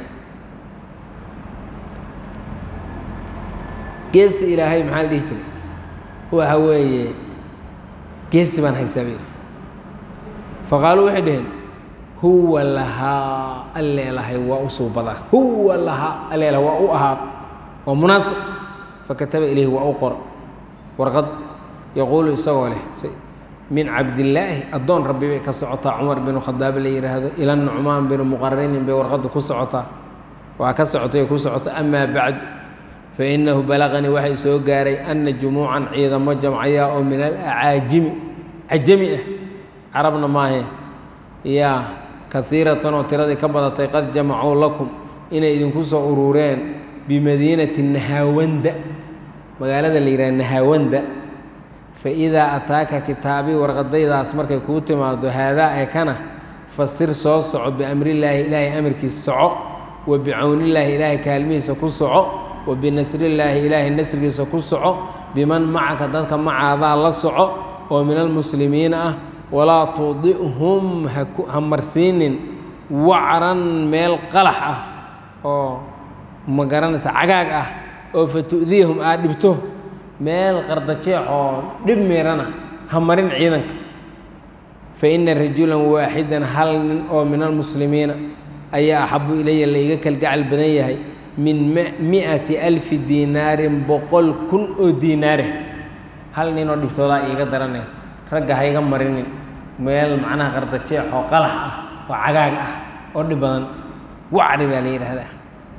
geesi ilaahay maxaa la dhihi jiray waxa weeye geesi baan haystaa bay faqaaluu waxay dhaheen huwa lahaa alleelahay waa u suubadaa huwa lahaa alleelahay waa u ahaad waa munaasib fakataba ilayhi waa u qor warqad yaquulu isagoo leh min cabdillaahi addoon rabbi bay ka socotaa cumar binu khadaab la yidhaahdo ila nucmaan binu muqarinin bay warqadda ku socotaa waa ka socotay ku socota amaa bacdu fa innahu balaqanii waxay soo gaaray anna jumuucan ciidamo jamcayaa oo min alacaajimi cajami ah carabna maahe yaa kaiiratan oo tiradii ka badatay qad jamacuu lakum inay idinku soo urureen bimadiinati nahaawanda magaalada la yidhaha nahaawanda faidaa ataaka kitaabii warqadaydaas markay kuu timaado haadaa ee kana fasir soo soco biamrillaahi ilaahay amarkiisa soco wa bicawnillaahi ilaahay kaalmihiisa ku soco wa binasrillaahi ilaahay nasrigiisa ku soco biman macaka dadka macaadaa la soco oo min almuslimiina ah walaa tudi'hum ha marsiinin wacran meel qalax ah oo ma garanaysa cagaag ah oo fa tu'diyahum aad dhibto meel qardajeex oo dhib miirana ha marin ciidanka fa inna rajulan waaxidan hal nin oo min almuslimiina ayaa axabu ilaya layga kalgacal badan yahay min mi'ati alfi diinaarin boqol kun oo diinaare hal nin oo dhibtoodaa iiga daranay ragga ha iga marinin meel macnaha qardajeex oo qalax ah oo cagaag ah oo dhib badan wacri baa la yidhaahdaa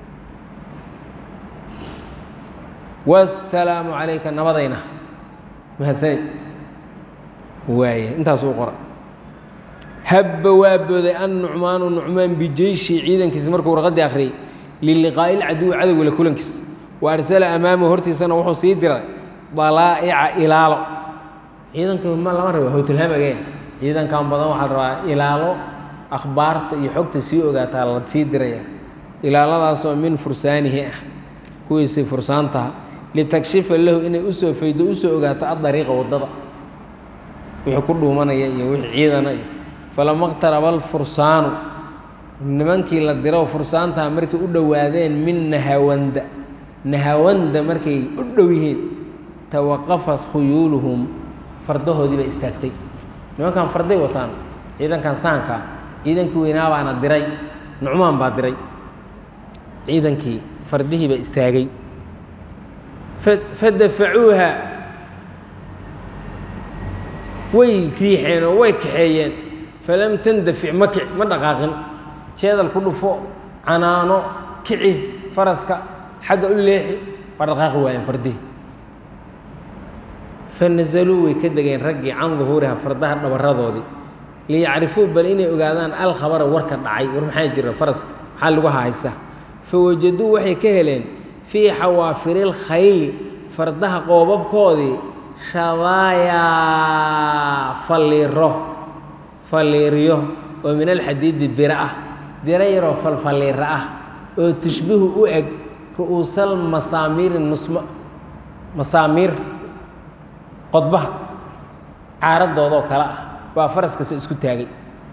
wasalaamu calayka nabadayna mahadsanid waaye intaas uu qora habba waa booday an nucmaanu nucmaan bijeyshi ciidankiisa markuu warqaddii akhriyey liliqaa'i ilcaduwi cadowga la kulankiisa wa arsala amaamahu hortiisana wuxuu sii diray dalaa'ica ilaalo ciidanka ma lama raba howtilhamage ciidankan badan waxaa la rabaa ilaalo akhbaarta iyo xogta sii ogaataa la sii diraya ilaaladaasoo min fursaanihi ah kuwiisii fursaantaha litakshifa lahu inay usoo faydo usoo ogaato adariiqa waddada wixii ku dhuumanaya iyo wixii ciidana iyo falama qtaraba alfursaanu nimankii la diro fursaantaha markay u dhowaadeen min nahawanda nahawanda markay u dhow yihiin tawaqafat khuyuuluhum fardahoodii baa istaagtay nimankan farday wataan ciidankan saanka ah ciidankii weynaa baana diray nucmaan baa diray ciidankii fardihii baa istaagay fadafacuuha way riixeen oo way kaxeeyeen falam tandafic ma kic ma dhaqaaqin jeedal ku dhufo canaano kici faraska xagga u leexi waa dhaqaaqi waayeen fardihii fanazaluu way ka degeen raggii can duhuuriha fardaha dhabaradoodii liyacrifuu bal inay ogaadaan alkhabara warka dhacay war maxaa jira faraska maxaa lagu haysa fawajaduu waxay ka heleen fii xawaafiri lkhayli fardaha qoobabkoodii shabaayaa falliiro falliiryo oo min alxadiidi biro ah biro yaroo falfalliiro ah oo tushbihu u eg ru'uusal masaamiiri nusma masaamiir qodbaha caaradoodoo kale ah baa faraskasta isku taagay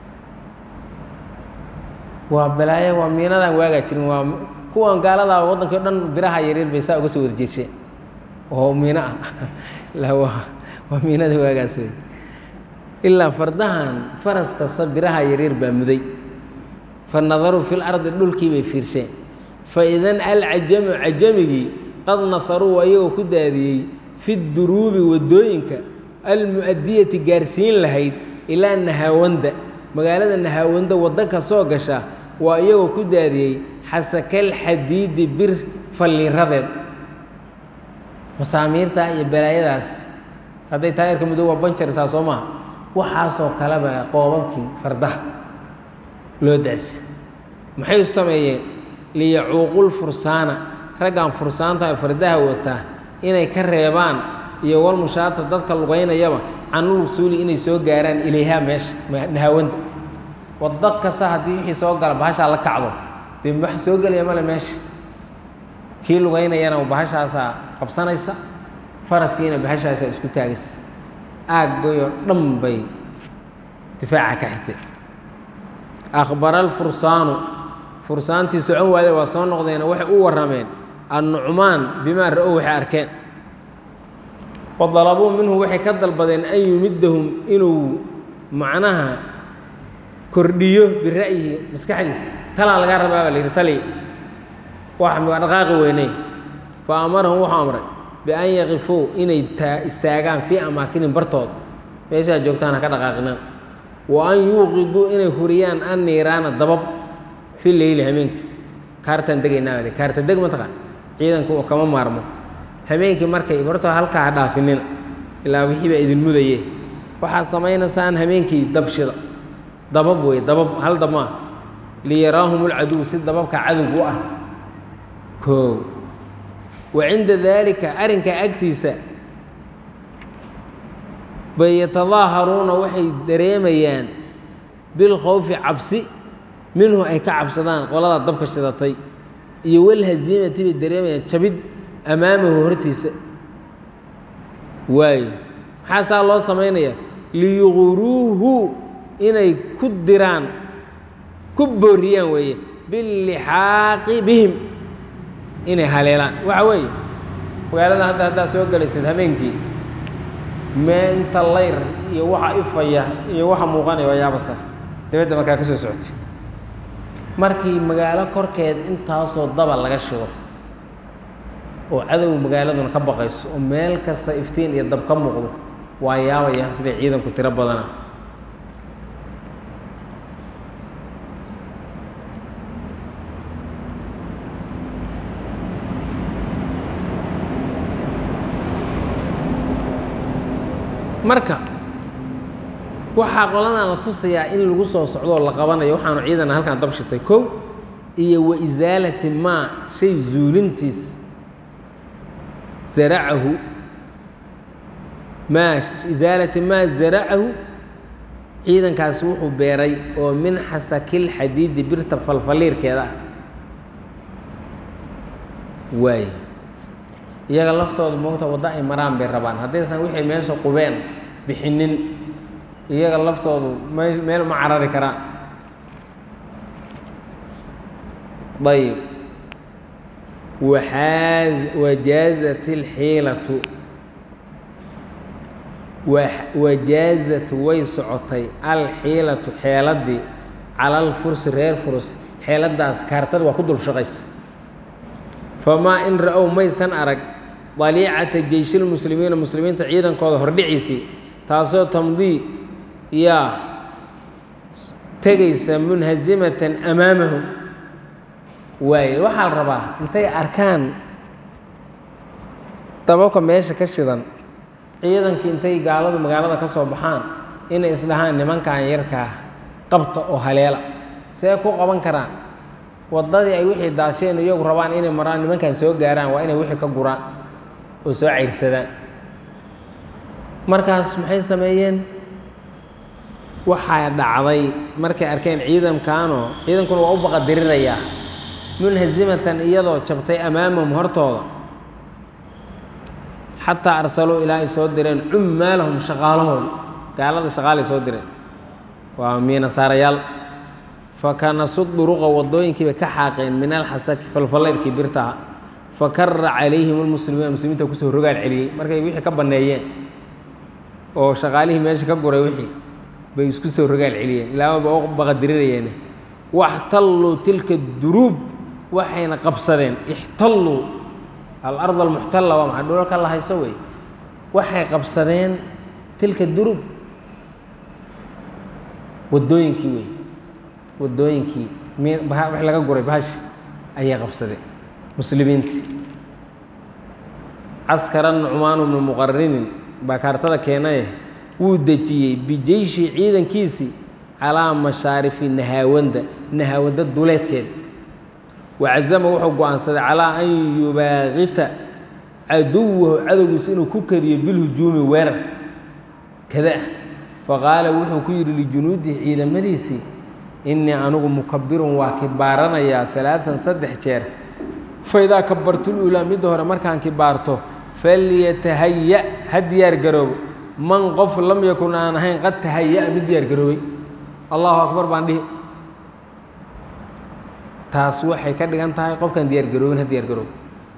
waa balaayo waa miinadaan waagaa jirin waa kuwan gaaladaa waddankii o dhan biraha yaryar bay saa uga soo wada jeesheen oo miino ah la waa waa miinada waagaas wey ilaa fardahan faras kasta biraha yaryar baa muday fa nadaruu fi lardi dhulkii bay fiirsheen fa idan alcajamu cajamigii qad naharuu ayagoo ku daadiyey fi duruubi waddooyinka almu'adiyati gaarsiin lahayd ilaa nahaawanda magaalada nahaawanda waddo ka soo gasha waa iyagoo ku daadiyey xasakal xadiidi bir falliiradeed masaamiirta iyo balaayadaas hadday taayarka mudow waa banjarsaa soo maha waxaasoo kaleba qoobabkii fardaha loo daasi maxay u sameeyeen liyacuuqul fursaana raggan fursaanta fardaha wataa inay ka reebaan iyo walmushaata dadka lugaynayaba canul usuuli inay soo gaaraan ilayhaa meesha nahaawanda waddo kasta haddii wixii soo gala bahashaa la kacdo dee wax soo gelaya male meesha kii lugaynayana bahashaasaa qabsanaysa faraskiina bahashaasaa isku taagaysa aaggoyoo dhan bay difaaca ka xirtay akhbara alfursaanu fursaantii socon waade waa soo noqdeena waxay u warrameen annucmaan bimaa ra-ow waxay arkeen wa dalabuu minhu waxay ka dalbadeen an yumidahum inuu macnaha kordhiyo bira'yihi maskaxdiisa talaa lagaa rabaa baa la yidhi tali wax dhaqaaqi weyney fa amarahum wuxuu amray bian yaqifuu inay taa istaagaan fii amaakinin bartood meeshaa joogtaan ha ka dhaqaaqinan wa an yuuqiduu inay huriyaan an niiraana dabab fi leyli hameenka kaartaan degaynaa baa kaarta deg mataqaan ciidanku oo kama maarmo hameenkii markay bartoo halkaa ha dhaafinina ilaa wixii baa idin mudaye waxaad samaynaysaan hameenkii dabshida dabab wey dabab hal dab maa liyaraahum ulcaduw si dababka cadowgu u ah koow wa cinda daalika arrinkaa agtiisa bay yatadaaharuuna waxay dareemayaan bilkhowfi cabsi minhu ay ka cabsadaan qoladaa dabka shidatay iyo walhaziimati bay dareemayaan jabid amaamahu hortiisa waayo maxaa saa loo samaynayaa liyuquruuhu inay ku diraan ku booriyaan weeye bilixaaqi bihim inay haleelaan waxa weeye magaalada hadda haddaad soo gelaysid habeenkii meenta layr iyo waxa ifaya iyo waxa muuqanaya waa yaabasa dibadda markaa ka soo socotay markii magaalo korkeed intaasoo daba laga shido oo cadow magaaladuna ka baqayso oo meel kasta iftiin iyo dab ka muuqdo waa yaabaya siday ciidanku tiro badana marka waxaa qoladan la tusayaa in lagu soo socdoo la qabanayo waxaanu ciidana halkan dab shitay kow iyo wa isaalati maa shay zuulintiis zaracahu maa isaalati maa zaracahu ciidankaasi wuxuu beeray oo min xasakil xadiidi birta falfaliirkeeda ah waaye iyaga laftooda moogta waddo ay maraan bay rabaan haddaysan wixii meesha qubeen bixinin iyaga laftoodu me meel ma carari karaan ayb waxaaz wajaazat اlxiilatu wajaazat way socotay alxiilatu xeeladii cala alfursi reer furus xeeladaas kaartada waa ku dul shaqaysa famaa in ra-ow maysan arag daliicata jeyshilmuslimiina muslimiinta ciidankooda hordhiciisii taasoo tamdii yaa tegaysa munhazimatan amaamahum waaye waxaa la rabaa intay arkaan dababka meesha ka shidan ciidankii intay gaaladu magaalada ka soo baxaan inay isdhahaan nimankan yarkaa qabta oo haleela see ku qaban karaan waddadii ay wixii daasheen iyagu rabaan inay maraan nimankan soo gaaraan waa inay wixii ka guraan oo soo cayrsadaan markaas maxay sameeyeen waxaa dhacday markay arkeen ciidankaanoo ciidankuna waa u baqadirirayaa munhazimatan iyadoo jabtay amaamahum hortooda xataa arsaluu ilaa ay soo direen cummaalahum shaqaalahooda gaalada shaqaalay soo direen waa miinasaarayaal fakanasu duruqa waddooyinkiibay ka xaaqeen min alxasaki falfalayrkii birtaha fakara calayhim almuslimiina muslimiinta kusoo rogaal celiyey markay wixii ka banneeyeen oo shaqaalihii meesha ka guray wixii bay isku soo rogaal celiyeen ilaama ba u baqadirinayeen waxtalluu tilka duruub waxayna qabsadeen ixtalluu alard almuxtalla waa maxay dhulalka la hayso wey waxay qabsadeen tilka duruub waddooyinkii wey waddooyinkii m wax laga guray bahashi ayay qabsadeen muslimiintii caskara nucmaanu bnu muqarinin baa kaartada keenaye wuu dejiyey bijeyshi ciidankiisii calaa mashaarifi nahaawanda nahaawanda duleedkeeda wacazama wuxuu go-aansaday calaa an yubaaqita caduwahu cadowgiisa inuu ku kadiyo bilhujuumi weerar kada ah faqaala wuxuu ku yidhi lijunuudihi ciidamadiisii innii anigu mukabirun waa kibaaranayaa alaaan saddex jeer faidaa kabartul uulaa midda hore markaan kibaarto falyatahaya ha diyaar garoobo man qof lam yakun aan ahayn qad tahaya-a mid diyaar garoobay allahu akbar baan dhihi taas waxay ka dhigan tahay qofkaan diyaar garoobin ha diyaar garoobo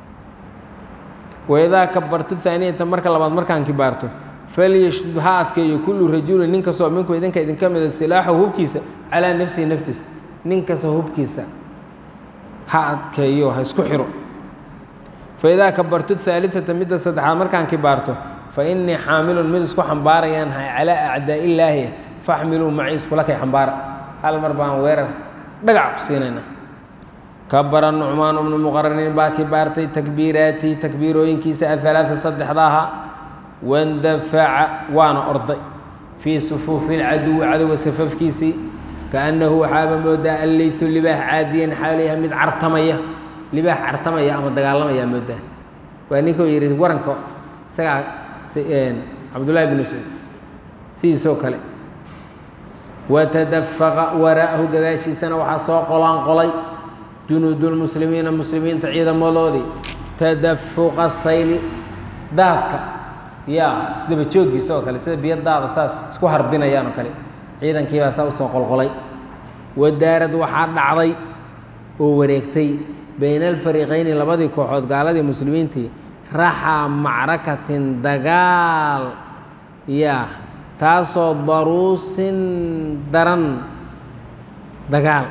waidaa kabartu haaniyata marka labaad markaan kibaarto falyashdud ha adkeeyo kullu rajulin nin kastoo minku idinka idinka mida silaaxahu hubkiisa calaa nafsihi naftiisa nin kasta hubkiisa ha adkeeyo ha isku xiro faidaa kabartu haaliata midda saddexaad markaan kibaarto fa innii xaamilun mid isku xambaarayaan hay calaa acdaa illaahi faxmiluu macii iskula kay xambaara hal mar baan weerar dhagac ku siinayna kabara nucmaan bnu muqaranin baa kibaartay takbiiraatii takbiirooyinkiisa aalaaa saddexda ahaa wandafaca waana orday fii sufuufi lcaduwi cadowga safafkiisii kaannahu waxaaba moodaa alleytu libaax caadiyan xaalayaha mid cartamaya libaax cartamaya ama dagaalamaya moodaa waa ninkuu yidhi waranka isagaa cabdullaahi bn mascuud sidiisoo kale watadafaqa waraa'ahu gadaashiisana waxaa soo qolaan qolay junuudulmuslimiina muslimiinta ciidamadoodii tadafuqa sayli daadka yaa isdaba jooggiisa oo kale sida biyo daada saas isku harbinayaan oo kale ciidankiibaa saa usoo qolqolay wadaarad waxaa dhacday oo wareegtay bayna alfariiqayni labadii kooxood gaaladii muslimiintii raxaa macrakatin dagaal yaa taasoo daruusin daran dagaal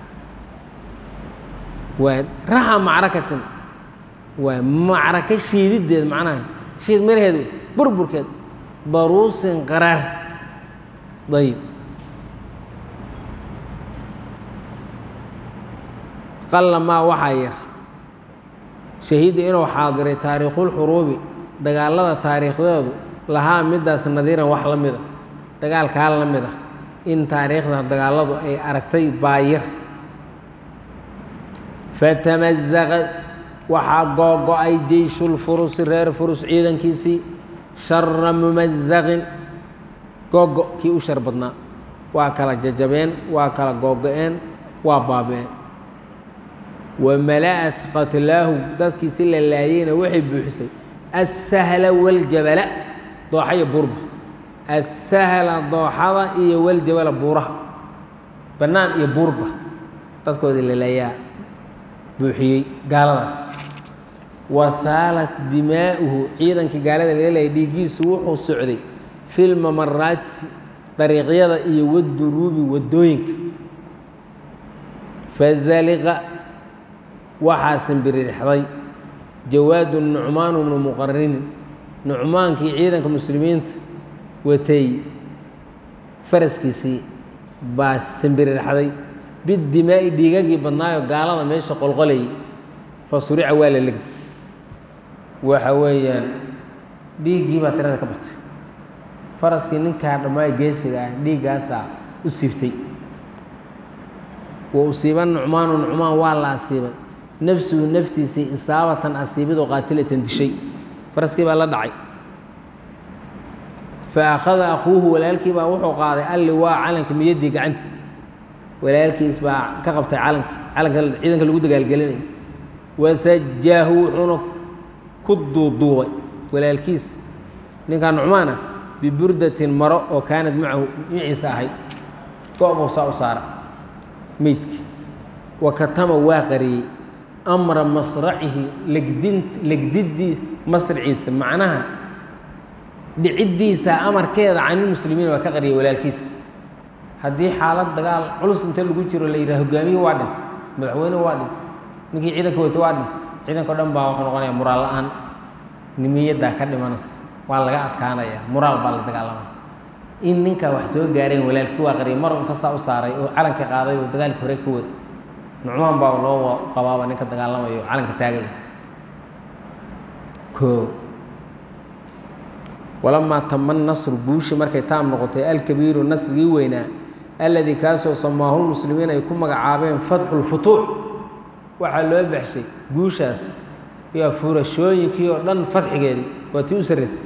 waa raxa macrakatin waa macraka shiidideed macnaha shiid maraheed wey burburkeed daruusin qaraar ayib qalla maa waxaa yar shahiidda inuu xaadiray taariikhulxuruubi dagaalada taariikhdeedu lahaa midaas nadiiran wax la mid a dagaalkaa la mid ah in taariikhda dagaaladu ay aragtay baayar fatamazaqa waxaa googo-ay jeyshulfurusi reer furus ciidankiisii shara mumazaqin googo kii u shar badnaa waa kala jajabeen waa kala googo-een waa baabeen wamala'at qatlaahu dadkiisi la laayeyna waxay buuxisay assahla waljabala dooxa iyo buurba assahla dooxada iyo waljabala buuraha bannaan iyo buurba dadkoodii la laayaa buuxiyey gaaladaas wasaalat dimaa'uhu ciidankii gaalada laga leeyay dhiiggiisu wuxuu socday filmamaraati dariiqyada iyo waduruubi waddooyinka fazaliqa waxaa simbiririxday jawaadu nucmaan bnu muqarinin nucmaankii ciidanka muslimiinta watay faraskiisii baa simbiririxday bidimaa'i dhiigagii badnaayo gaalada meesha qolqolayay fa surica waa la legday waxa weeyaan dhiiggii baa tirada ka batay faraskii ninkaa dhammaay geesiga ah dhiiggaasaa u siibtay wa usiiba nucmaanu nucmaan waa la asiibay nafsuhu naftiisii isaabatan asiibidoo qaatilatan dishay faraskii baa la dhacay fa akhada akhuuhu walaalkii baa wuxuu qaaday alli waa calanka miyaddii gacantiis walaalkiis baa ka qabtay calanki calanka ciidanka lagu dagaalgelinaya wasajaahu wuxuuna ku duuduubay walaalkiis ninkaa nucmaan ah biburdatin maro oo kaanad macahu miciisa ahayd go-buu saa u saara meydki wa katama waa qariyey amra masracihi legdin legdiddii masriciisa macnaha dhiciddiisa amarkeeda canilmuslimiin waa ka qariyay walaalkiisa haddii xaalad dagaal culus inta lagu jiro la yidhaha hogaamiye waa dhintay madaxweyne waa dhintay ninkii ciidanka wata waa dhintay ciidanka o dhan baa wuxuu noqonaya muraal la-aan nimiyaddaa ka dhimanas waa laga adkaanaya muraal baa la dagaalamaya in ninkaa wax soo gaareen walaalkii waa qariyay mar inta saa u saaray oo calanka qaaday oo dagaalkii hore ka wada nucmaan baa loo qabaaba ninka dagaalamayo oo calanka taagaya o walamaa tama nasru guushi markay taam noqotay alkabiiru nasrigii weynaa alladii kaasoo samaahulmuslimiin ay ku magacaabeen fatxu lfutuux waxaa loo baxshay guushaas yaa furashooyinkii oo dhan fadxigeedii waa tii u sarraysay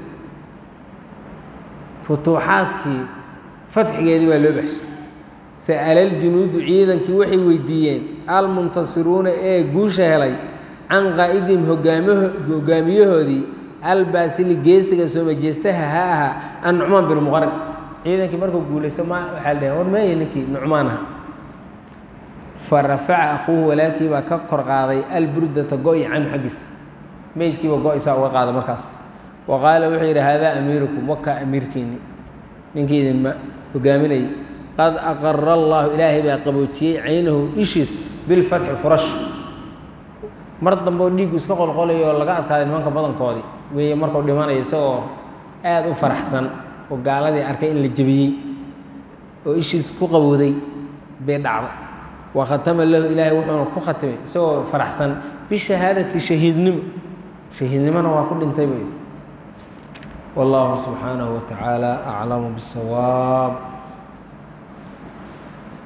futuuxaadkii fadxigeedii baa loo baxshay sa'ala aljunuudu ciidankii waxay weydiiyeen almuntasiruuna ee guusha helay can qaa'idihim hogaamaho hogaamiyahoodii albaasili geesiga soo majeestaha ha ahaa an nucmaan bin muqarin ciidankii markuu guulayso ma waxaa la dhaheen war meeye ninkii nucmaan aha fa rafaca akhuuhu walaalkii baa ka kor qaaday alburdata go-i canhu xaggiis meydkiiba go-isaa uga qaada markaas wa qaala wuxuu yidhi haadaa amiirukum wakaa amiirkiinni ninkii idinma hogaaminayay qad aqara allaahu ilaahay baa qaboojiyey caynahu ishiis bilfatxi furash mar dambeoo dhiiggu iska qolqolayo oo laga adkaaday nimanka badankoodii weeye markuu dhimanayo isagoo aada u faraxsan oo gaaladii arkay in la jebiyey oo ishiis ku qabowday bay dhacday wa khatama lahu ilaahay wuxuuna ku khatimay isagoo faraxsan bishahaadati shahiidnimo shahiidnimona waa ku dhintay bay wallahu subxaanahu wa tacaala aclamu bisawaab